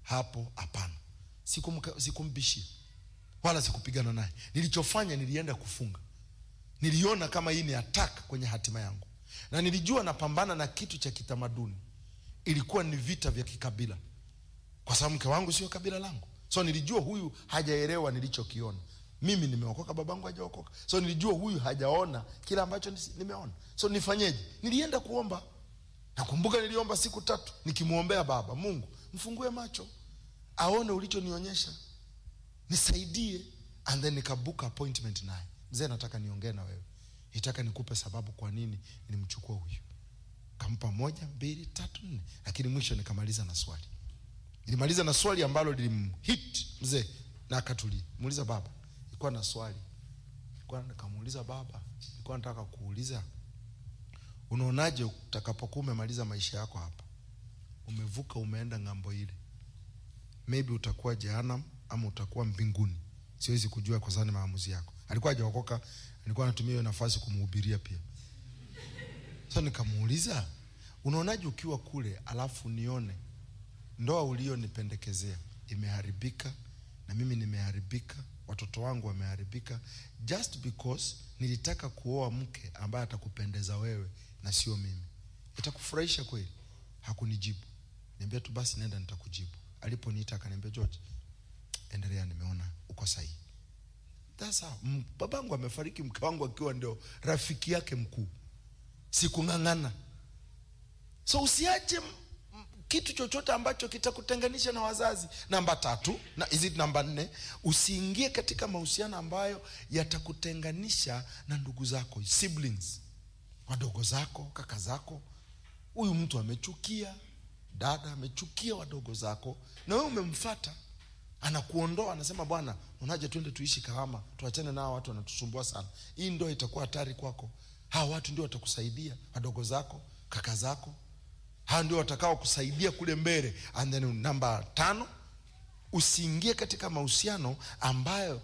hapo hapana Sikumka- sikumbishia wala sikupigana naye nilichofanya nilienda kufunga niliona kama hii ni attack kwenye hatima yangu na nilijua napambana na kitu cha kitamaduni ilikuwa ni vita vya kikabila kwa sababu mke wangu sio kabila langu so nilijua huyu hajaelewa nilichokiona mimi nimeokoka babangu hajaokoka so nilijua huyu hajaona kile ambacho nisi- nimeona so nifanyeje nilienda kuomba nakumbuka niliomba siku tatu nikimwombea baba mungu mfungue macho aone ulichonionyesha nisaidie and then nikabook appointment naye mzee nataka niongee na wewe nitaka nikupe sababu kwa nini nimchukua huyu kampa moja mbili tatu nne lakini mwisho nikamaliza na swali nilimaliza na swali ambalo lilimhit mzee na akatulia muuliza baba ilikuwa na swali ilikuwa nikamuuliza baba ilikuwa nataka kuuliza unaonaje utakapokuwa umemaliza maisha yako hapa umevuka umeenda ng'ambo ile maybe utakuwa jehanam ama utakuwa mbinguni siwezi kujua kwa sababu ni maamuzi yako alikuwa hajaokoka alikuwa anatumia hiyo nafasi kumhubiria pia so nikamuuliza unaonaje ukiwa kule alafu nione ndoa ulionipendekezea imeharibika na mimi nimeharibika watoto wangu wameharibika just because nilitaka kuoa mke ambaye atakupendeza wewe na sio mimi itakufurahisha kweli hakunijibu niambia tu basi nenda nitakujibu aliponiita akaniambia george endelea nimeona uko sahihi sasa m- babangu amefariki mke wangu akiwa ndio rafiki yake mkuu sikung'ang'ana so usiache m- m- kitu chochote ambacho kitakutenganisha na wazazi namba tatu na hizi namba nne usiingie katika mahusiano ambayo yatakutenganisha na ndugu zako siblings wadogo zako kaka zako huyu mtu amechukia dada amechukia wadogo zako na wewe umemfata anakuondoa anasema bwana unaje twende tuishi kahama tuachane nao watu wanatusumbua sana hii ndo itakuwa hatari kwako hawa watu ndio watakusaidia wadogo zako kaka zako hawa ndio watakao kusaidia kule mbele and then namba tano usiingie katika mahusiano ambayo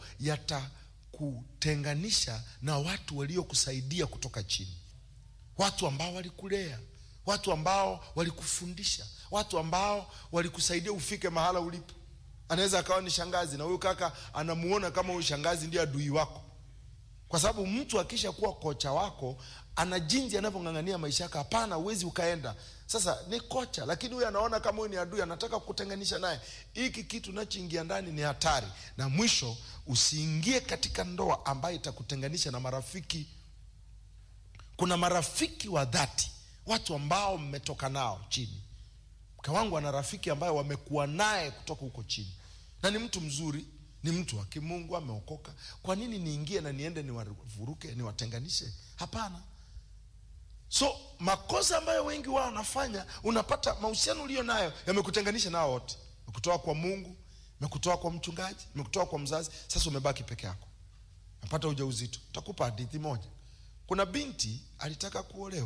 yatakutenganisha na watu waliokusaidia kutoka chini watu ambao walikulea watu ambao walikufundisha watu ambao walikusaidia ufike mahala ulipo anaweza akawa ni shangazi na huyu kaka anamuona kama huyu shangazi ndiye adui wako kwa sababu mtu akisha kuwa kocha wako ana jinsi anavyong'ang'ania maisha yako hapana huwezi ukaenda sasa ni kocha lakini huyu anaona kama huyu ni adui anataka kutenganisha naye hiki kitu unachoingia ndani ni hatari na mwisho usiingie katika ndoa ambayo itakutenganisha na marafiki kuna marafiki wa dhati watu ambao mmetoka nao chini mke wangu ana rafiki ambaye wamekuwa naye kutoka huko chini na ni mtu mzuri ni mtu wa kimungu ameokoka kwa nini niingie na niende niwavuruke niwatenganishe hapana so makosa ambayo wengi wao wanafanya unapata mahusiano ulio nayo yamekutenganisha nao wote mekutoa kwa mungu mekutoa kwa mchungaji mekutoa kwa mzazi sasa umebaki peke yako napata ujauzito takupa hadithi moja kuna binti alitaka kuolewa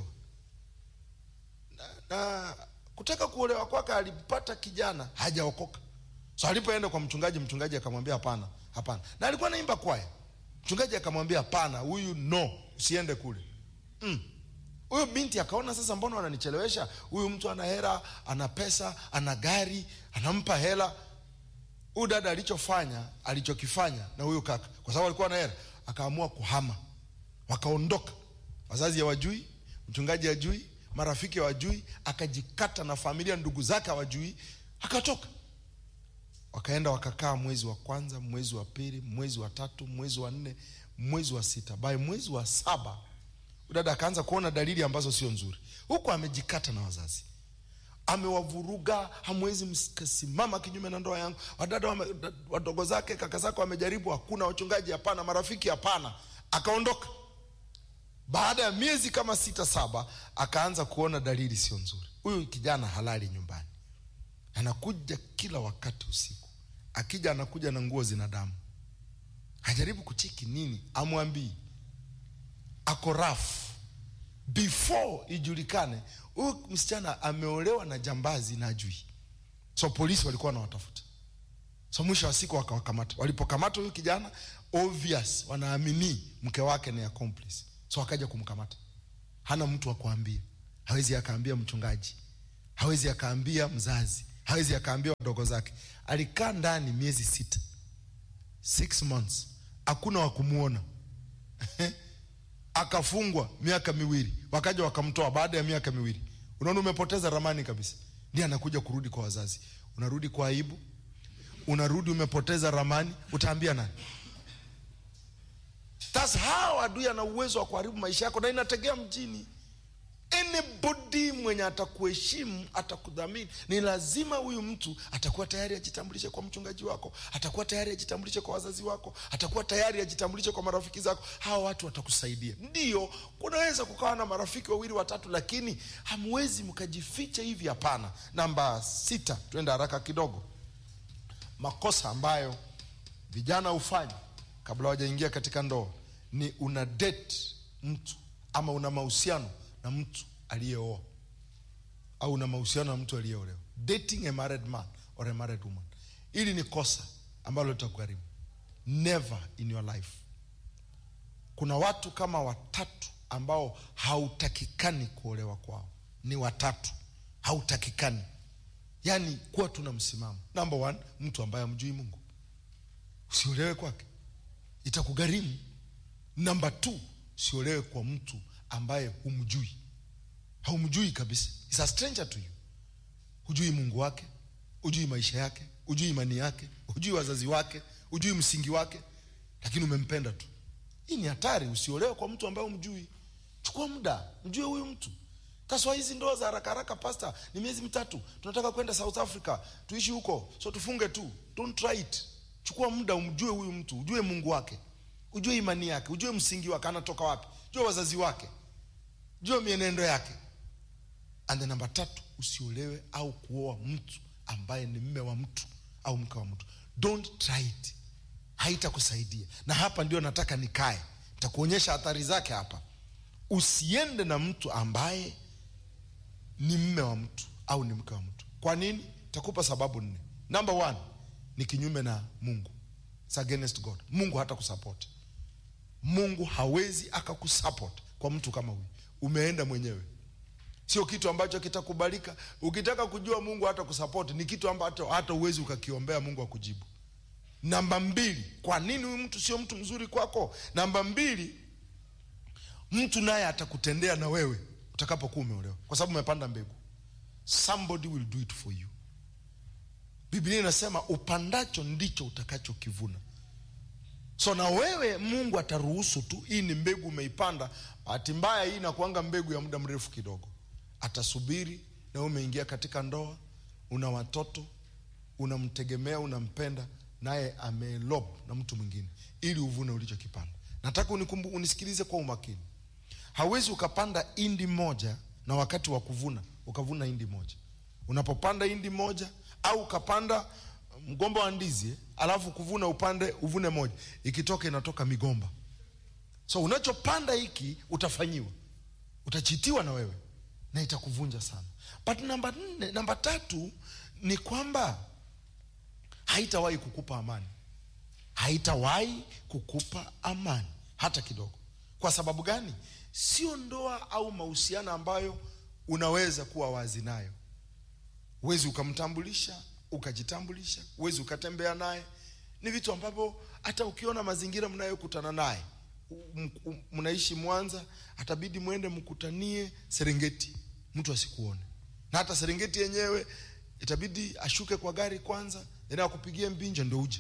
na, na kutaka kuolewa kwake alipata kijana hajaokoka so alipoenda kwa mchungaji mchungaji akamwambia hapana hapana na alikuwa naimba kwaya mchungaji akamwambia hapana huyu no usiende kule mm. huyu binti akaona sasa mbona wananichelewesha huyu mtu ana hera ana pesa ana gari anampa hela huyu dada alichofanya alichokifanya na huyu kaka kwa sababu alikuwa na hela akaamua kuhama wakaondoka wazazi hawajui mchungaji hajui marafiki hawajui akajikata na familia ndugu zake hawajui akatoka wakaenda wakakaa mwezi wa kwanza mwezi wa pili mwezi wa tatu mwezi wa nne mwezi wa sita by mwezi wa saba dada akaanza kuona dalili ambazo sio nzuri huku amejikata na wazazi amewavuruga hamwezi mkasimama kinyume na ndoa yangu wadada wame, wadogo zake kaka zake wamejaribu hakuna wachungaji hapana marafiki hapana akaondoka baada ya miezi kama sita saba akaanza kuona dalili sio nzuri huyu kijana halali nyumbani anakuja kila wakati usiku akija anakuja na nguo zina damu hajaribu kucheki nini amwambii ako rafu before ijulikane huyu msichana ameolewa na jambazi na ajui so polisi walikuwa wanawatafuta so mwisho wa siku wakawakamata walipokamata huyu kijana obvious wanaamini mke wake ni accomplice so wakaja kumkamata hana mtu wa kuambia hawezi akaambia mchungaji hawezi akaambia mzazi hawezi akaambia wadogo zake. Alikaa ndani miezi sita, six months, hakuna wa kumuona akafungwa miaka miwili, wakaja wakamtoa baada ya miaka miwili. Unaona, umepoteza ramani kabisa. Ndiye anakuja kurudi kwa wazazi, unarudi kwa aibu, unarudi umepoteza ramani, utaambia nani? That's how adui ana uwezo wa kuharibu maisha yako, na inategea mjini. Anybody mwenye atakuheshimu atakudhamini, ni lazima huyu mtu atakuwa tayari ajitambulishe kwa mchungaji wako, atakuwa tayari ajitambulishe kwa wazazi wako, atakuwa tayari ajitambulishe kwa marafiki zako. Hawa watu watakusaidia. Ndio kunaweza kukawa na marafiki wawili watatu, lakini hamwezi mkajificha hivi. Hapana. Namba sita, twende haraka kidogo. Makosa ambayo vijana hufanya kabla hawajaingia katika ndoa ni una date mtu ama una mahusiano na mtu aliyeoa au una mahusiano na mtu aliyeolewa, dating a married man or a married woman. Hili ni kosa ambalo litakugharimu. Never in your life. Kuna watu kama watatu ambao hautakikani kuolewa kwao, ni watatu hautakikani, yaani kuwa tuna msimamo. Number one, mtu ambaye amjui Mungu, usiolewe kwake, itakugharimu. Namba two, usiolewe kwa mtu ambaye humjui, haumjui kabisa, is a stranger to you. Hujui Mungu wake, hujui maisha yake, hujui imani yake, hujui wazazi wake, hujui msingi wake, lakini umempenda tu. Hii ni hatari. Usiolewe kwa mtu ambaye humjui. Chukua muda, mjue huyu mtu. Kaswa hizi ndoa za haraka haraka, pasta, ni miezi mitatu, tunataka kwenda South Africa tuishi huko, so tufunge tu. Don't try it. Chukua muda, umjue huyu mtu, ujue Mungu wake, ujue imani yake, ujue msingi wake, anatoka wapi, jue wazazi wake, jue mienendo yake. And the namba tatu, usiolewe au kuoa mtu ambaye ni mme wa mtu au mke wa mtu. Don't try it, haitakusaidia. Na hapa ndio nataka nikae, nitakuonyesha athari zake hapa. Usiende na mtu ambaye ni mme wa mtu au ni mke wa mtu. Kwa nini? Takupa sababu nne. Number one, ni kinyume na Mungu, it's against God. Mungu hata kusupport. Mungu hawezi akakusupport kwa mtu kama huyu. Umeenda mwenyewe, sio kitu ambacho kitakubalika. Ukitaka kujua Mungu hata kusupport, ni kitu ambacho hata uwezi ukakiombea Mungu akujibu. Namba mbili, kwa nini huyu mtu sio mtu mzuri kwako? Namba mbili, mtu naye atakutendea na wewe utakapokuwa umeolewa, kwa sababu umepanda mbegu. Somebody will do it for you. Biblia inasema upandacho ndicho utakachokivuna. So na wewe Mungu ataruhusu tu, hii ni mbegu umeipanda. Bahati mbaya hii inakuanga mbegu ya muda mrefu kidogo, atasubiri na wewe umeingia katika ndoa, una watoto, unamtegemea, unampenda, naye ameelob na mtu mwingine, ili uvune ulichokipanda. Nataka unikumbu, unisikilize kwa umakini. Hawezi ukapanda indi moja na wakati wa kuvuna ukavuna indi moja. Unapopanda indi moja au ukapanda mgomba wa ndizi alafu kuvuna upande uvune moja, ikitoka inatoka migomba. So unachopanda hiki utafanyiwa, utachitiwa na wewe na itakuvunja sana. But namba nne, namba tatu ni kwamba haitawahi kukupa amani, haitawahi kukupa amani hata kidogo. Kwa sababu gani? Sio ndoa au mahusiano ambayo unaweza kuwa wazi nayo. Huwezi ukamtambulisha ukajitambulisha, huwezi ukatembea naye. Ni vitu ambavyo hata ukiona mazingira mnayokutana naye, mnaishi Mwanza, atabidi mwende mkutanie Serengeti, mtu asikuone. Na hata Serengeti yenyewe itabidi ashuke kwa gari kwanza, then akupigie mbinja ndo uje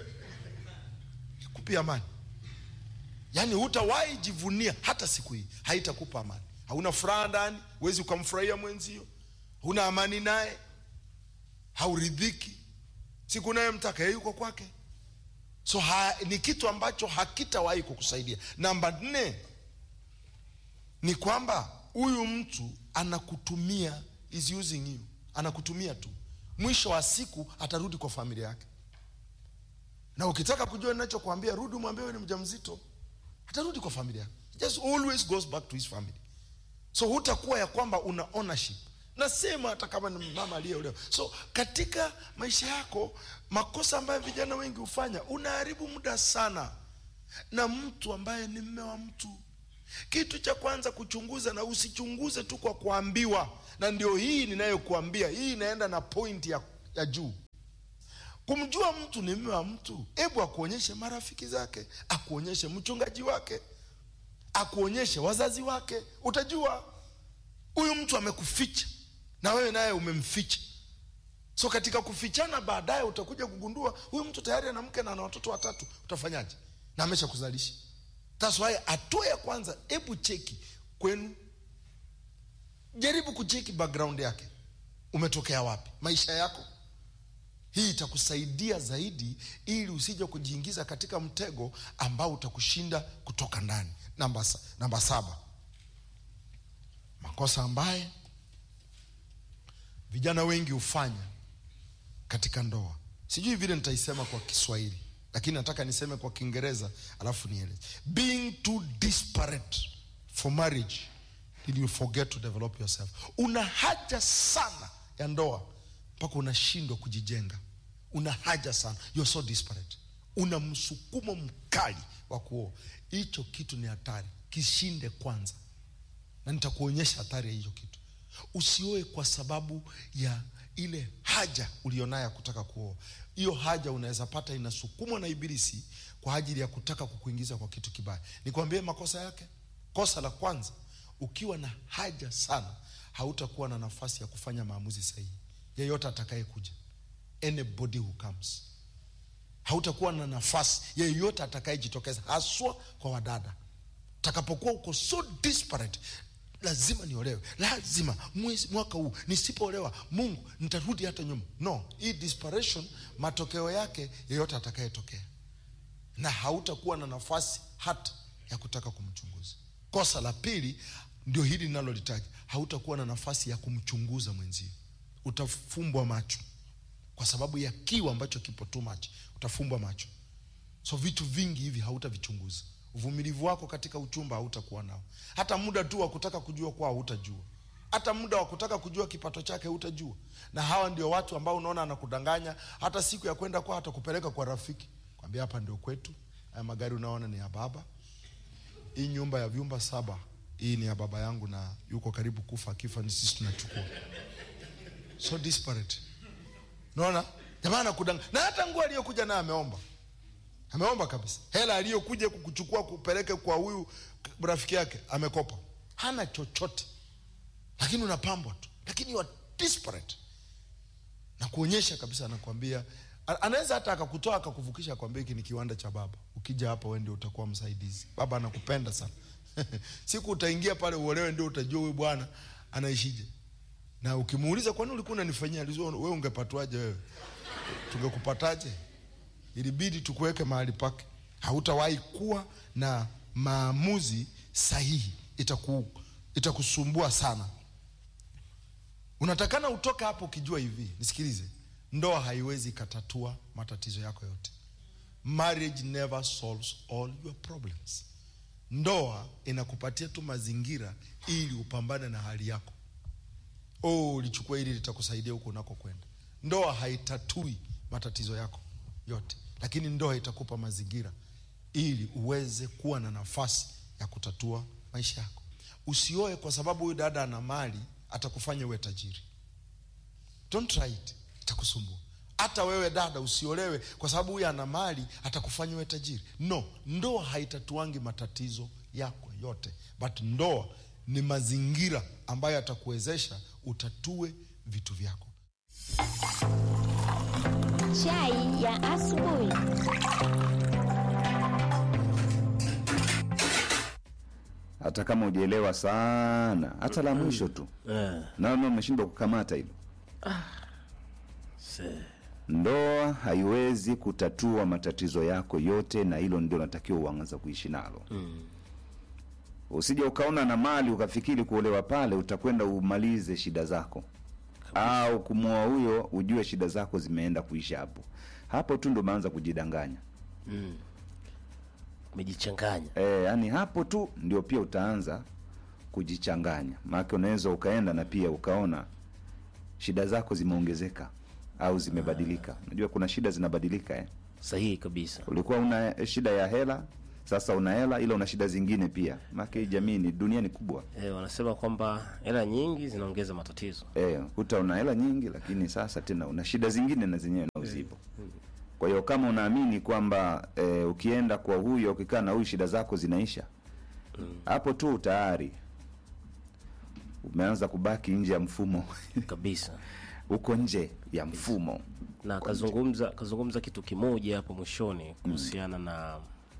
kupia amani. Yaani hutawahi jivunia hata siku hii, haitakupa amani. Hauna furaha ndani, huwezi ukamfurahia mwenzio, huna amani naye, hauridhiki. Siku naye mtaka yeye yuko kwake, so ha, ni kitu ambacho hakitawahi kukusaidia. Namba nne ni kwamba huyu mtu anakutumia, is using you, anakutumia tu. Mwisho wa siku atarudi kwa familia yake, na ukitaka kujua ninachokuambia, rudi umwambie wewe ni mjamzito atarudi kwa familia just always goes back to his family. So hutakuwa ya kwamba una ownership. Nasema hata kama ni mama aliyeolewa. So katika maisha yako, makosa ambayo vijana wengi hufanya, unaharibu muda sana na mtu ambaye ni mme wa mtu. Kitu cha kwanza kuchunguza, na usichunguze tu kwa kuambiwa, na ndio hii ninayokuambia. Hii inaenda na point ya ya juu kumjua mtu ni mme wa mtu hebu akuonyeshe marafiki zake akuonyeshe mchungaji wake akuonyeshe wazazi wake utajua huyu mtu amekuficha na wewe naye umemficha so katika kufichana baadaye utakuja kugundua huyu mtu tayari ana mke na ana watoto watatu utafanyaje na amesha kuzalisha That's why hatua ya kwanza hebu cheki kwenu jaribu kucheki background yake umetokea wapi maisha yako hii itakusaidia zaidi ili usije kujiingiza katika mtego ambao utakushinda kutoka ndani namba, sa- namba saba makosa ambaye vijana wengi hufanya katika ndoa sijui vile nitaisema kwa kiswahili lakini nataka niseme kwa kiingereza alafu nieleze being too disparate for marriage till you forget to develop yourself una haja sana ya ndoa mpaka unashindwa kujijenga una haja sana you're so disparate una msukumo mkali wa kuoa hicho kitu ni hatari kishinde kwanza na nitakuonyesha hatari ya hicho kitu usioe kwa sababu ya ile haja ulionayo ya kutaka kuoa hiyo haja unaweza pata inasukumwa na ibilisi kwa ajili ya kutaka kukuingiza kwa kitu kibaya nikwambie makosa yake kosa la kwanza ukiwa na haja sana hautakuwa na nafasi ya kufanya maamuzi sahihi yeyote atakayekuja anybody who comes hautakuwa na nafasi yeyote atakayejitokeza haswa kwa wadada takapokuwa uko so disparate lazima niolewe lazima mwezi mwaka huu nisipoolewa mungu nitarudi hata nyuma no hii desperation matokeo yake yeyote atakayetokea na hautakuwa na nafasi hata ya kutaka kumchunguza kosa la pili ndio hili linalolitaja hautakuwa na nafasi ya kumchunguza mwenzio utafumbwa macho kwa sababu ya kiu ambacho kipo too much utafumbwa macho so vitu vingi hivi hautavichunguza uvumilivu wako katika uchumba hautakuwa nao hata muda tu wa kutaka kujua kwao hutajua hata muda wa kutaka kujua kipato chake hutajua na hawa ndio watu ambao unaona anakudanganya hata siku ya kwenda kwao atakupeleka kwa rafiki kwambia hapa ndio kwetu haya magari unaona ni ya baba hii nyumba ya vyumba saba hii ni ya baba yangu na yuko karibu kufa akifa ni sisi tunachukua so disparate naona jamaa anakudanga na hata nguo aliyokuja naye ameomba ameomba kabisa hela aliyokuja kukuchukua kupeleke kwa huyu rafiki yake amekopa hana chochote lakini unapambwa tu lakini you are disparate na kuonyesha kabisa anakwambia a- anaweza hata akakutoa akakuvukisha akwambia hiki ni kiwanda cha baba ukija hapa wewe ndio utakuwa msaidizi baba anakupenda sana siku utaingia pale uolewe ndio utajua huyu bwana anaishije na ukimuuliza kwani ulikuwa unanifanyia alizua wewe ungepatwaje wewe tungekupataje ilibidi tukuweke mahali pake hautawahi kuwa na maamuzi sahihi itaku, itakusumbua sana unatakana utoke hapo ukijua hivi nisikilize ndoa haiwezi ikatatua matatizo yako yote marriage never solves all your problems ndoa inakupatia tu mazingira ili upambane na hali yako oh ulichukua hili litakusaidia huko unakokwenda ndoa haitatui matatizo yako yote lakini ndoa itakupa mazingira ili uweze kuwa na nafasi ya kutatua maisha yako usioe kwa sababu huyu dada ana mali atakufanya uwe tajiri don't try it itakusumbua hata wewe dada usiolewe kwa sababu huyu ana mali atakufanya uwe tajiri no ndoa haitatuangi matatizo yako yote but ndoa ni mazingira ambayo atakuwezesha utatue vitu vyako Chai ya asubuhi. hata kama ujaelewa sana hata la mwisho tu Eh, naona umeshindwa kukamata hilo se- ndoa haiwezi kutatua matatizo yako yote na hilo ndio natakiwa uanza kuishi nalo mm. usije ukaona na mali ukafikiri kuolewa pale utakwenda umalize shida zako au kumwoa huyo ujue shida zako zimeenda kuisha hapo hapo tu ndo umeanza kujidanganya umejichanganya e, yani hapo tu ndio pia utaanza kujichanganya maake unaweza ukaenda na pia ukaona shida zako zimeongezeka au zimebadilika unajua kuna shida zinabadilika eh? sahihi kabisa ulikuwa una shida ya hela sasa una hela ila una shida zingine pia maana hii jamii ni dunia ni kubwa Eh, wanasema kwamba hela nyingi zinaongeza matatizo. eh, kuta una hela nyingi lakini sasa tena una shida zingine na zenyewe na uzipo kwa hiyo kama unaamini kwamba eh, ukienda kwa huyo ukikaa na huyu shida zako zinaisha hapo tu tayari umeanza kubaki nje ya mfumo Kabisa. uko nje ya mfumo na kazungumza kazungumza kitu kimoja hapo mwishoni kuhusiana na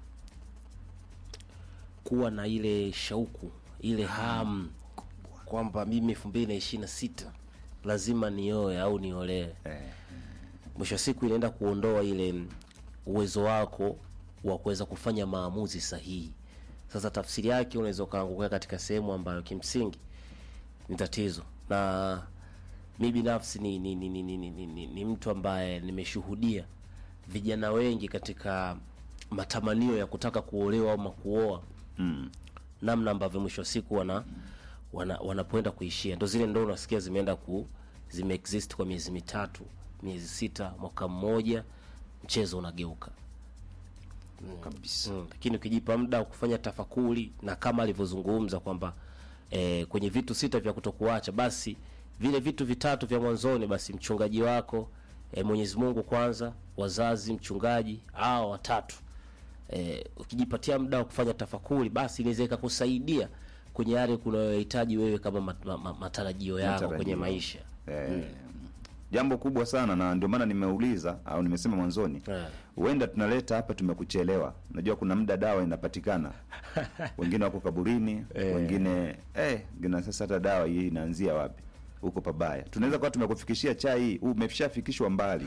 kuwa na ile shauku ile hamu kwamba mimi elfu mbili na ishirini na sita lazima nioe au niolewe eh, mwisho wa siku inaenda kuondoa ile uwezo wako wa kuweza kufanya maamuzi sahihi sasa tafsiri yake unaweza ukaangukia katika sehemu ambayo kimsingi ni tatizo na mi binafsi ni, ni, ni, ni, ni, ni, ni, ni, ni mtu ambaye nimeshuhudia vijana wengi katika matamanio ya kutaka kuolewa ama kuoa mm, namna ambavyo mwisho wa siku wana, wana wanapoenda kuishia ndo zile ndo unasikia zimeenda ku zimeexist kwa miezi mitatu miezi sita mwaka mmoja mchezo unageuka kabisa mm. lakini ukijipa muda wa kufanya tafakuri na kama alivyozungumza kwamba eh, kwenye vitu sita vya kutokuacha basi vile vitu vitatu vya mwanzoni basi mchungaji wako eh, mwenyezi mungu kwanza wazazi mchungaji au watatu eh, ukijipatia muda wa kufanya tafakuri basi inaweza ikakusaidia kwenye yale kunayohitaji wewe kama mat, ma, ma, matarajio yako Matarajio. kwenye maisha eh, jambo kubwa sana na ndio maana nimeuliza au nimesema mwanzoni Eh. huenda tunaleta hapa tumekuchelewa unajua kuna muda dawa inapatikana wengine wako kaburini wengine eh, gina sasa hata dawa hii inaanzia wapi huko pabaya tunaweza kuwa tumekufikishia chai hii umeshafikishwa mbali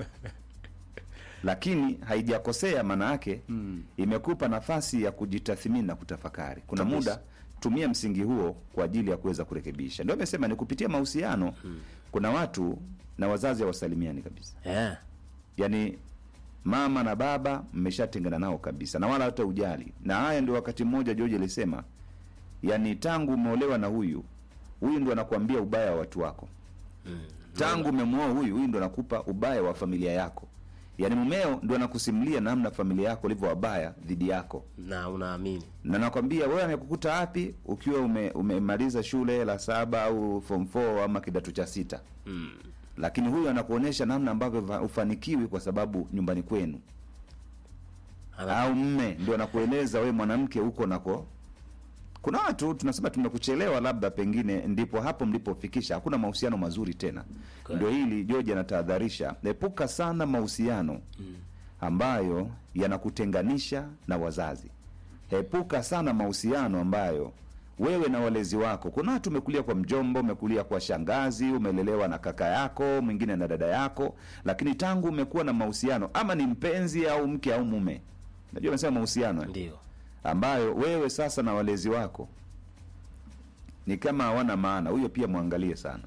lakini haijakosea maana yake mm. imekupa nafasi ya kujitathmini na kutafakari kuna Kabisa. muda tumia msingi huo kwa ajili ya kuweza kurekebisha ndio amesema ni kupitia mahusiano mm. kuna watu na wazazi hawasalimiani kabisa yeah. yaani mama na baba mmeshatengana nao kabisa na wala hata ujali na haya ndio wakati mmoja George alisema yani tangu umeolewa na huyu huyu ndo anakuambia ubaya wa watu wako tangu umemwoa huyu huyu ndo anakupa ubaya wa familia yako yaani mumeo ndo anakusimulia namna familia yako ilivyo wabaya dhidi yako na unaamini na nakwambia wewe amekukuta wapi ukiwa ume, umemaliza shule la saba au form 4 ama kidato cha sita mm. lakini huyu anakuonyesha namna ambavyo va- hufanikiwi kwa sababu nyumbani kwenu Ana- au mme ndio anakueleza wewe mwanamke huko nako kuna watu tunasema tumekuchelewa labda pengine ndipo hapo mlipofikisha hakuna mahusiano mazuri tena Okay. ndio hili george anatahadharisha epuka sana mahusiano ambayo yanakutenganisha na wazazi epuka sana mahusiano ambayo wewe na walezi wako kuna watu umekulia kwa mjombo umekulia kwa shangazi umelelewa na kaka yako mwingine na dada yako lakini tangu umekuwa na mahusiano ama ni mpenzi au mke au mume najua amesema mahusiano eh? ndio ambayo wewe sasa na walezi wako ni kama hawana maana huyo pia mwangalie sana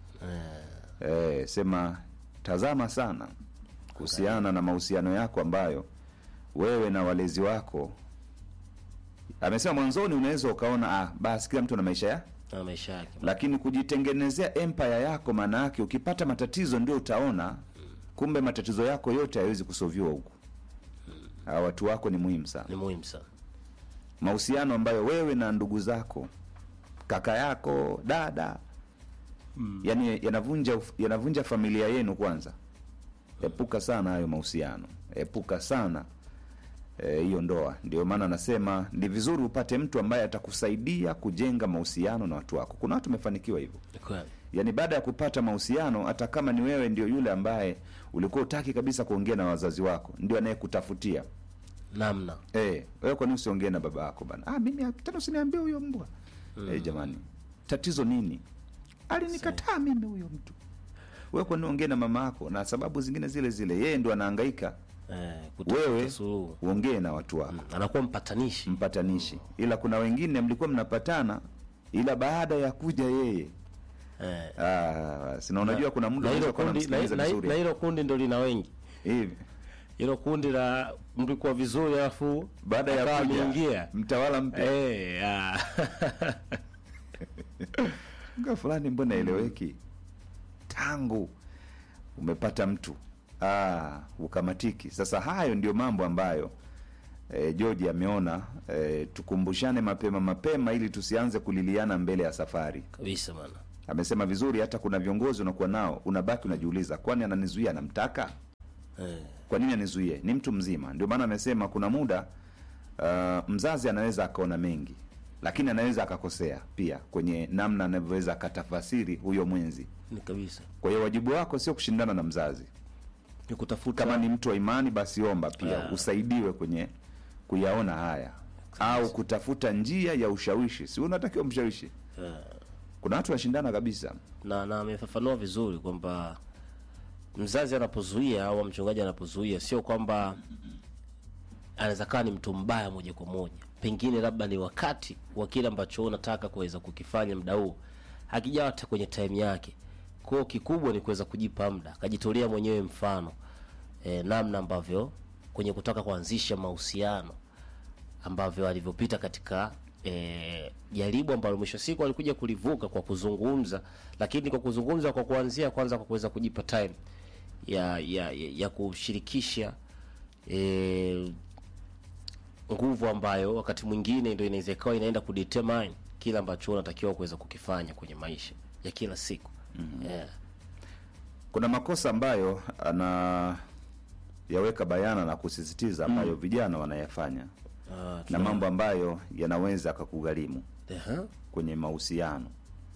eh, sema tazama sana kuhusiana na mahusiano yako ambayo wewe na walezi wako amesema mwanzoni unaweza ukaona ah, basi kila mtu na maisha ya na maisha yake lakini kujitengenezea empire yako maana yake ukipata matatizo ndio utaona kumbe matatizo yako yote hayawezi kusoviwa huku hawa watu wako ni muhimu sana ni muhimu sana mahusiano ambayo wewe na ndugu zako kaka yako dada mm. yani yanavunja yanavunja familia yenu kwanza epuka sana hayo mahusiano epuka sana eh, hiyo e, ndoa ndio maana anasema ni vizuri upate mtu ambaye atakusaidia kujenga mahusiano na watu wako kuna watu wamefanikiwa hivyo Ni kweli yaani baada ya kupata mahusiano hata kama ni wewe ndio yule ambaye ulikuwa utaki kabisa kuongea na wazazi wako ndio anayekutafutia namna Eh, wewe kwa nini usiongee na baba yako bana? Ah, mimi tena usiniambie huyo mbwa. Mm. Eh, jamani. Tatizo nini? Alinikataa mimi huyo mtu. Wewe kwa nini ongee na mama yako na sababu zingine zile zile? Yeye ndo anahangaika. eh, kutafuta Wewe suluhu uongee na watu wako. Mm, anakuwa mpatanishi Mpatanishi. Ila kuna wengine mlikuwa mnapatana ila baada ya kuja yeye. eh, Ah, sina unajua kuna muda na hilo unaweza kuwa kundi na, unamsikiliza na, vizuri. na hilo kundi ndo lina wengi Hivi. hilo kundi la mlikuwa vizuri alafu Baada ya akawa kuja ameingia mtawala mpya. eh, ah. Nga fulani mbona eleweki tangu umepata mtu ah, ukamatiki. Sasa hayo ndio mambo ambayo e, George ameona e, tukumbushane mapema mapema ili tusianze kuliliana mbele ya safari. kabisa bana Amesema vizuri, hata kuna viongozi unakuwa nao unabaki unajiuliza, kwani ananizuia anamtaka? eh, Kwa nini anizuie? Ni mtu mzima. Ndio maana amesema kuna muda uh, mzazi anaweza akaona mengi, lakini anaweza akakosea pia kwenye namna anavyoweza akatafasiri huyo mwenzi. ni kabisa Kwa hiyo wajibu wako sio kushindana na mzazi. ni kutafuta Kama ni mtu wa imani, basi omba pia Ah. usaidiwe kwenye kuyaona haya, au kutafuta njia ya ushawishi. Si unatakiwa mshawishi? eh, Kuna watu wanashindana kabisa. na na amefafanua vizuri kwamba mzazi anapozuia au mchungaji anapozuia sio kwamba anaweza kawa ni mtu mbaya moja kwa moja pengine labda ni wakati wa kile ambacho wewe unataka kuweza kukifanya muda huo hakijawa hata kwenye time yake kwao kikubwa ni kuweza kujipa muda akajitolea mwenyewe mfano e, namna ambavyo kwenye kutaka kuanzisha mahusiano ambavyo alivyopita katika eh, jaribu ambalo mwisho wa siku alikuja kulivuka kwa kuzungumza, lakini kwa kuzungumza kwa kuanzia kwanza kwa kuweza kujipa time ya ya, ya, ya kushirikisha eh, nguvu ambayo wakati mwingine ndio inaweza ikawa inaenda kudetermine kile ambacho unatakiwa kuweza kukifanya kwenye maisha ya kila siku mm-hmm. yeah. Kuna makosa ambayo ana yaweka bayana na kusisitiza ambayo vijana wanayafanya Ah, na mambo ambayo yanaweza akakugharimu Aha. kwenye mahusiano.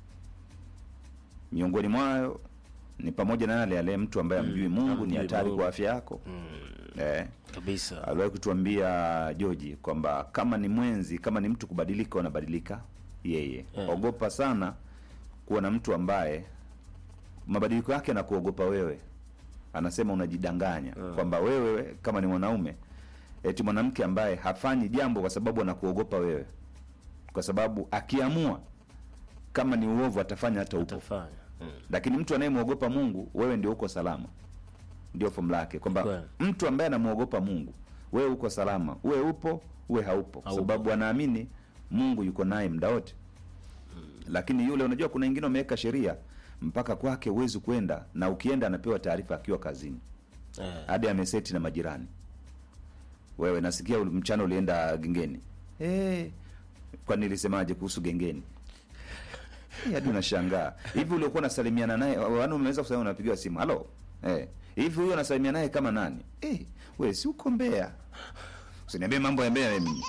Miongoni mwayo ni pamoja na yale yale, mtu ambaye amjui Mungu ni Hamjui hatari Mungu. kwa afya yako. Eh, kabisa aliwahi kutuambia Joji kwamba kama ni mwenzi, kama ni mtu kubadilika, wanabadilika yeye. Yeah. Ogopa sana kuwa na mtu ambaye mabadiliko yake na kuogopa wewe. Anasema unajidanganya kwamba wewe kama ni mwanaume, eti mwanamke ambaye hafanyi jambo kwa sababu anakuogopa wewe, kwa sababu akiamua kama ni uovu atafanya hata upo utafanya mm. lakini mtu anayemwogopa Mungu, wewe ndio uko salama. Ndio fomu lake kwamba Kweli. mtu ambaye anamwogopa Mungu, wewe uko salama, uwe upo uwe haupo, kwa Haupo. sababu anaamini Mungu yuko naye muda wote. Lakini yule, unajua, kuna wengine wameweka sheria mpaka kwake huwezi kwenda, na ukienda anapewa taarifa akiwa kazini, eh. hadi ameseti na majirani. Wewe nasikia uli- mchana ulienda gengeni, hey, kwani nilisemaje kuhusu gengeni? Eh, hadi unashangaa hivi uliokuwa unasalimiana naye wani umeweza kusema unapigiwa simu halo eh hivi huyo unasalimia naye kama nani eh we si uko Mbeya usiniambie mambo ya Mbeya mimi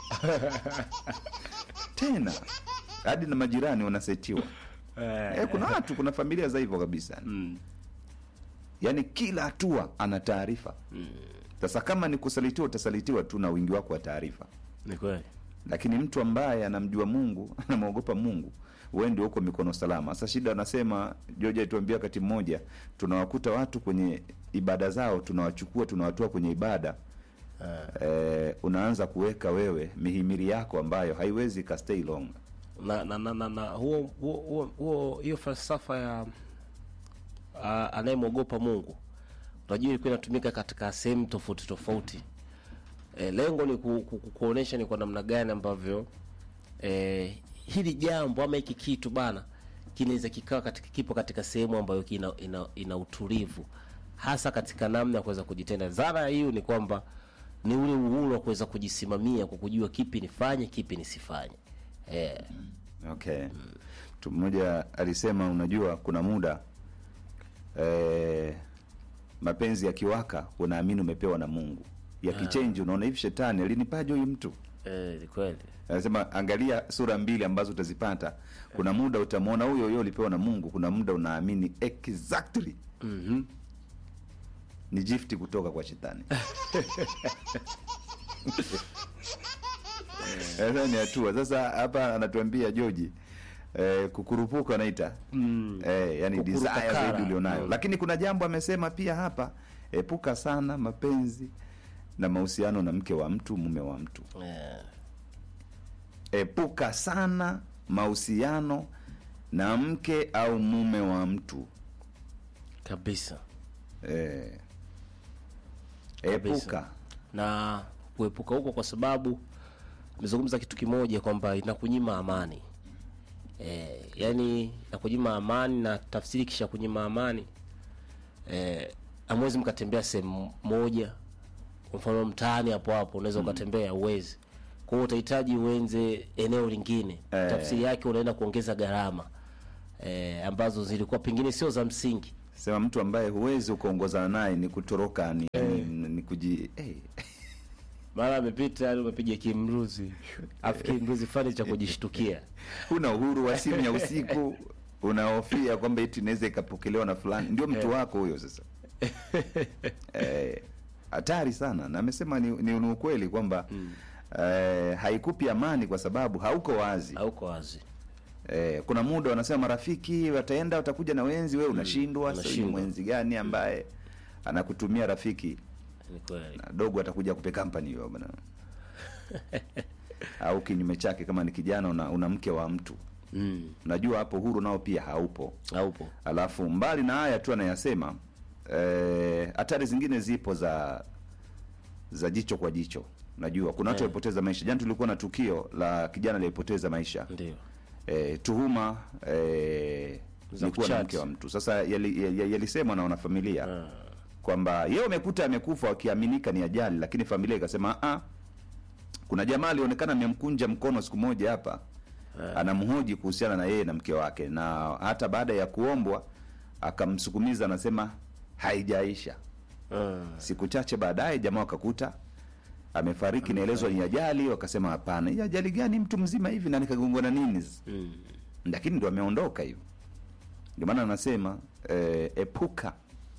tena hadi na majirani wanasetiwa eh, kuna watu kuna familia za hivyo kabisa Mm. yaani kila hatua ana taarifa sasa kama ni kusalitiwa utasalitiwa tu na wingi wako wa taarifa ni kweli lakini mtu ambaye anamjua Mungu anamwogopa Mungu wewe ndio uko mikono salama. Sasa shida anasema George alituambia wakati mmoja, tunawakuta watu kwenye ibada zao, tunawachukua tunawatoa kwenye ibada eh, unaanza kuweka wewe mihimili yako ambayo haiwezi ka stay long. na na na, na, na huo huo huo huo hiyo falsafa ya uh, anayemwogopa Mungu unajua ilikuwa inatumika katika sehemu tofauti tofauti. E, lengo ni ku, ku, ku, kuonesha ni kwa namna gani ambavyo e, hili jambo ama hiki kitu bana kinaweza kikawa katika kipo katika sehemu ambayo ina, ina, ina utulivu hasa katika namna ya kuweza kujitenda. Dhana hiyo ni kwamba ni ule uhuru wa kuweza kujisimamia kwa kujua kipi nifanye, kipi nisifanye. Eh, Okay. Mtu mmoja alisema, unajua kuna muda eh, mapenzi yakiwaka unaamini umepewa na Mungu, yakichenji unaona hivi, shetani alinipaje huyu mtu eh, ni kweli. anasema angalia sura mbili ambazo utazipata. Kuna muda utamwona huyo huyo ulipewa na Mungu, kuna muda unaamini exactly Mhm. ni gift kutoka kwa shetani. Sasa ni hatua. Sasa hapa anatuambia Joji eh, kukurupuka anaita mm. eh, yani desire Kukurupakara. zaidi ulionayo Mm. lakini kuna jambo amesema pia hapa, epuka sana mapenzi na mahusiano na mke wa mtu, mume wa mtu Eh, epuka sana mahusiano na mke au mume wa mtu kabisa. eh, Kabisa. epuka na kuepuka huko kwa sababu nimezungumza kitu kimoja kwamba inakunyima amani e, yani inakunyima amani na tafsiri kisha kunyima amani e, amwezi mkatembea sehemu moja kwa mfano mtaani hapo hapo unaweza ukatembea uwezi kwa hiyo utahitaji uenze eneo lingine Eh. tafsiri yake unaenda kuongeza gharama eh, ambazo zilikuwa pengine sio za msingi sema mtu ambaye huwezi ukaongozana naye ni kutoroka ni, ni, ni kuji eh. mara amepita yani umepiga kimruzi afu kimruzi fani cha kujishtukia huna uhuru wa simu ya usiku unahofia kwamba eti inaweza ikapokelewa na fulani ndio mtu wako huyo sasa Eh, hatari sana na amesema ni, ni, ni ukweli kwamba eh, haikupi amani kwa sababu hauko wazi hauko wazi Eh, kuna muda wanasema marafiki wataenda watakuja na wenzi, wewe unashindwa. Sasa ni unashindwa. mwenzi gani ambaye anakutumia rafiki ni kweli na dogo atakuja kupe company hiyo bwana, au kinyume chake, kama ni kijana una, una mke wa mtu, mm. unajua hapo huru nao pia haupo. haupo Alafu mbali na haya tu anayasema, eh, hatari zingine zipo za za jicho kwa jicho. Unajua kuna watu Eh. walipoteza maisha. Jana tulikuwa na tukio la kijana aliyepoteza maisha ndio eh, tuhuma eh, Za ni kuwa na kuchat. mke wa mtu. Sasa yali- yali- yalisemwa na wanafamilia Ah. kwamba yeye amekuta amekufa wakiaminika ni ajali, lakini familia ikasema ah, kuna jamaa alionekana amemkunja mkono siku moja hapa anamhoji kuhusiana na yeye na mke wake, na hata baada ya kuombwa akamsukumiza, anasema haijaisha. Ah. Siku chache baadaye jamaa wakakuta amefariki, naelezwa ni ajali. Wakasema hapana, hii ajali gani? Mtu mzima hivi na nikagongwa nini? Mm. lakini ndo ameondoka hivyo. Ndio maana anasema eh, epuka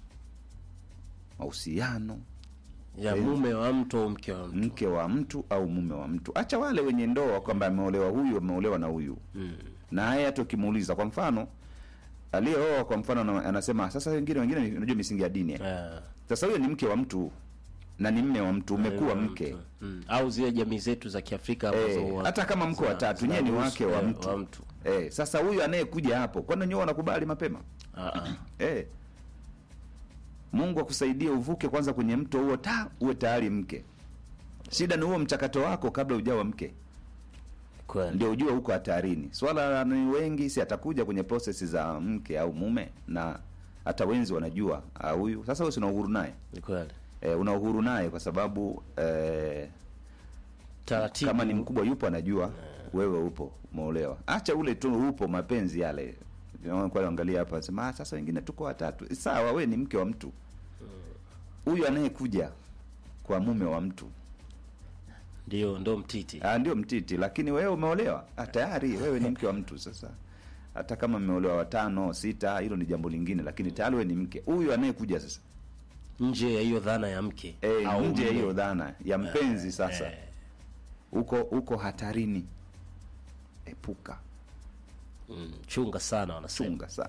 mahusiano ya Eh. mume wa mtu au mke wa mtu mke wa mtu au mume wa mtu. Acha wale wenye ndoa kwamba ameolewa huyu ameolewa na huyu mm. na haya hata ukimuuliza, kwa mfano aliyeoa, kwa mfano ana- anasema sasa, wengine wengine ni- unajua misingi ya dini eh. Ah. Sasa huyo ni mke wa mtu na ni mme wa mtu, umekuwa Mume wa mke mtu. mm. au zile jamii zetu za Kiafrika ambazo Eh, huwa hata kama mko zina- watatu nyewe ni zinaruhusu, wake wa eh, mtu. wa mtu. Eh, sasa huyu anayekuja hapo, kwani nyowe wanakubali mapema Ah, ah. Eh. Mungu akusaidie uvuke kwanza kwenye mto huo ta uwe tayari mke. Shida ni huo mchakato wako kabla ujawa mke, Kweli. ndio ujue huko hatarini. Swala ni wengi, si atakuja kwenye prosesi za mke au mume, na hata wenzi wanajua ah, huyu sasa. Wewe si una uhuru naye Ni kweli. eh, una uhuru naye kwa sababu eh, Taratibu. kama ni mkubwa yupo anajua wewe upo umeolewa. Acha ule tu upo mapenzi yale. Unaona, Kwa hiyo angalia hapa sema ah, sasa wengine tuko watatu. Sawa, we ni mke wa mtu. Huyu anayekuja kwa mume wa mtu ndio ndo mtiti. ah, ndio mtiti, lakini wewe umeolewa ah, tayari wewe ni mke wa mtu. Sasa hata kama mmeolewa watano sita, hilo ni jambo lingine, lakini tayari wewe ni mke. Huyu anayekuja sasa Nje ya hiyo dhana ya mke eh, au nje ya mume. hiyo dhana ya mpenzi sasa eh. uko uko hatarini. Epuka. Mm, chunga sana wanasema. chunga sana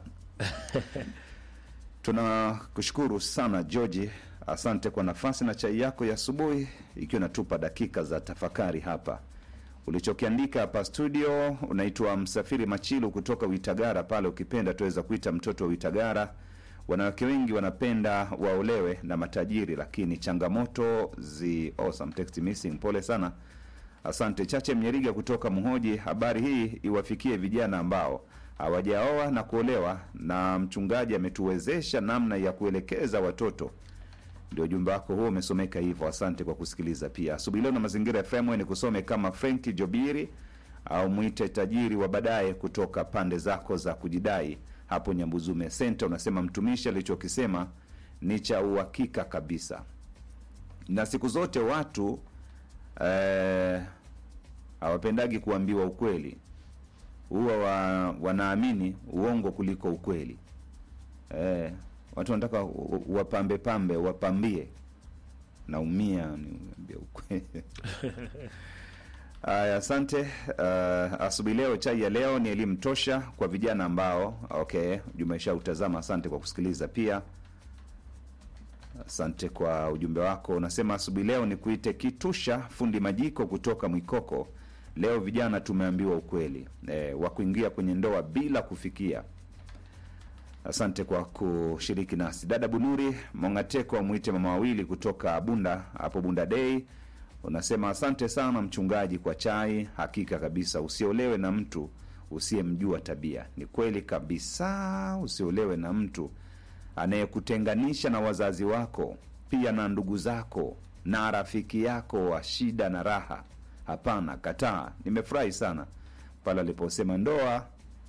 tunakushukuru sana George, asante kwa nafasi na chai yako ya asubuhi, ikiwa inatupa dakika za tafakari hapa. Ulichokiandika hapa studio, unaitwa Msafiri Machilu kutoka Uitagara pale, ukipenda tuweza kuita mtoto wa Uitagara. Wanawake wengi wanapenda waolewe na matajiri, lakini changamoto zi awesome. Text missing, pole sana. Asante Chache Mnyeriga kutoka Mhoji. Habari hii iwafikie vijana ambao hawajaoa na kuolewa, na mchungaji ametuwezesha namna ya kuelekeza watoto. Ndio ujumbe wako huo umesomeka hivyo. Asante kwa kusikiliza. Pia asubuhi leo na Mazingira FM ni kusome kama Frenki Jobiri au mwite tajiri wa baadaye kutoka pande zako za kujidai hapo Nyambuzume Center. Unasema mtumishi alichokisema ni cha uhakika kabisa, na siku zote watu eh, hawapendagi kuambiwa ukweli, huwa wa, wanaamini uongo kuliko ukweli. Eh, watu wanataka u- u- wapambe pambe, wapambie. Naumia niambia ukweli. Aya, asante. Uh, asubuhi leo, chai ya leo ni elimu tosha kwa vijana ambao okay, jumesha utazama. Asante kwa kusikiliza pia. Asante kwa ujumbe wako. Unasema asubuhi leo ni kuite Kitusha fundi majiko kutoka Mwikoko. Leo vijana tumeambiwa ukweli e, wa kuingia kwenye ndoa bila kufikia. Asante kwa kushiriki nasi. Dada Bunuri Mongateko amwite mama wawili kutoka Bunda hapo Bunda Day, unasema asante sana mchungaji kwa chai. Hakika kabisa, usiolewe na mtu usiyemjua tabia. Ni kweli kabisa, usiolewe na mtu anayekutenganisha na wazazi wako. pia na ndugu zako na rafiki yako wa shida na raha. Hapana, kataa. Nimefurahi sana pale aliposema ndoa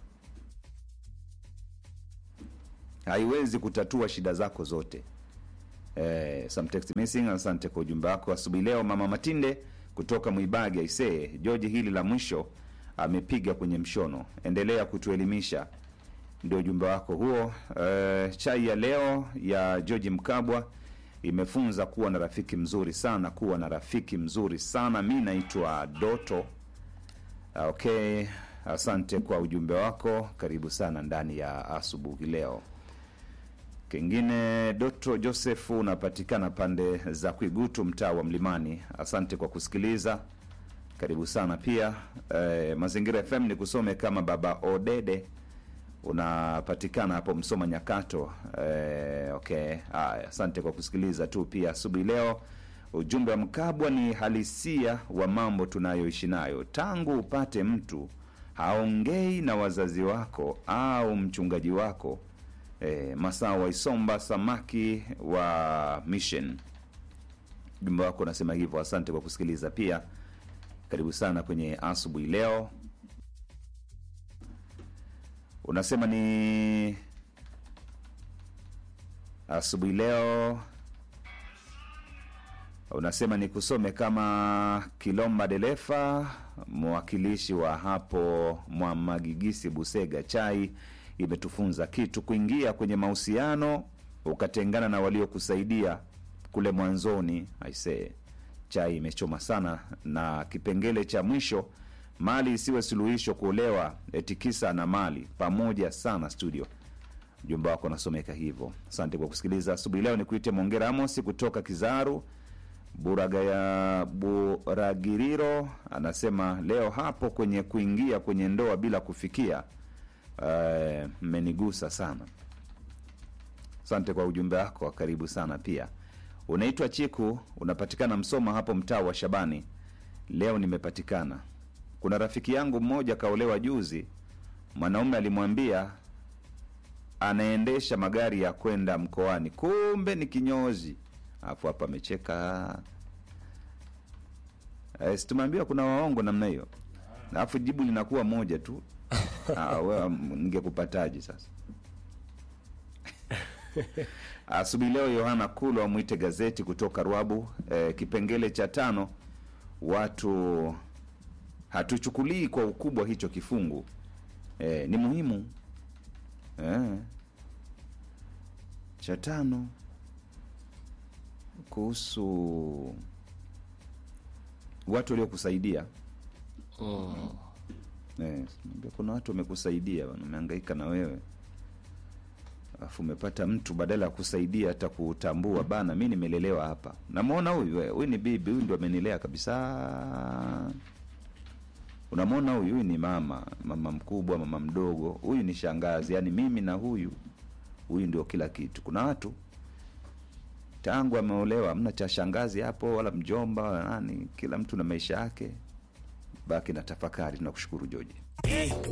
haiwezi kutatua shida zako zote. Eh, some text missing. Asante kwa ujumbe wako asubuhi leo, mama Matinde kutoka Mwibagi. Aisee, George, hili la mwisho amepiga kwenye mshono. Endelea kutuelimisha, ndio ujumbe wako huo. Eh, chai ya leo ya George Mkabwa imefunza kuwa na rafiki mzuri sana, kuwa na rafiki mzuri sana. Mi naitwa Doto. Ah, Okay, asante kwa ujumbe wako, karibu sana ndani ya asubuhi leo. Kingine, Doto Joseph unapatikana pande za Kwigutu, mtaa wa Mlimani. Asante kwa kusikiliza, karibu sana pia. Eh, Mazingira FM ni kusome kama Baba Odede, unapatikana hapo Msoma Nyakato. Eh, okay, haya, asante kwa kusikiliza tu pia asubuhi leo. Ujumbe wa Mkabwa ni halisia wa mambo tunayoishi nayo. Tangu upate mtu haongei na wazazi wako au mchungaji wako e, Masaa wa Isomba samaki wa Mission. Ujumbe wako unasema hivyo. Asante kwa kusikiliza pia, karibu sana kwenye asubuhi leo. Unasema ni asubuhi leo unasema ni kusome kama Kilomba Delefa, mwakilishi wa hapo Mwamagigisi, Busega. Chai imetufunza kitu, kuingia kwenye mahusiano ukatengana na waliokusaidia kule mwanzoni. Aisee, chai imechoma sana. Na kipengele cha mwisho, mali isiwe suluhisho kuolewa, etikisa na mali pamoja sana. Studio Ujumbe wako unasomeka hivyo. Asante kwa kusikiliza asubuhi leo. Ni kuite Mongera Amosi kutoka Kizaru Buragaya Buragiriro anasema leo hapo kwenye kuingia kwenye ndoa bila kufikia eh, mmenigusa sana. Asante kwa ujumbe wako, karibu sana pia. Unaitwa Chiku, unapatikana Msoma hapo mtaa wa Shabani. Leo nimepatikana. Kuna rafiki yangu mmoja kaolewa juzi, mwanaume alimwambia anaendesha magari ya kwenda mkoani, kumbe ni kinyozi. Alafu hapa amecheka. Eh, si tumeambiwa kuna waongo namna hiyo, alafu jibu linakuwa moja tu. Ah, wewe ningekupataje sasa? Asubuhi leo Yohana Kulu amwite gazeti kutoka Rwabu. Eh, kipengele cha tano, watu hatuchukulii kwa ukubwa hicho kifungu. Eh, ni muhimu eh. Cha tano kuhusu watu waliokusaidia Eh, simwambia kuna watu wamekusaidia bwana, wamehangaika na wewe alafu umepata mtu badala ya kusaidia hata kutambua bana, mi nimelelewa hapa, namwona huyu eh, huyu ni bibi, huyu ndio amenilea kabisa. Unamwona huyu, huyu ni mama, mama mkubwa, mama mdogo, huyu ni shangazi, yaani mimi na huyu, huyu ndio kila kitu. Kuna watu tangu ameolewa hamna cha shangazi hapo wala mjomba wala nani, kila mtu na maisha yake. Baki na tafakari. Tunakushukuru Joji.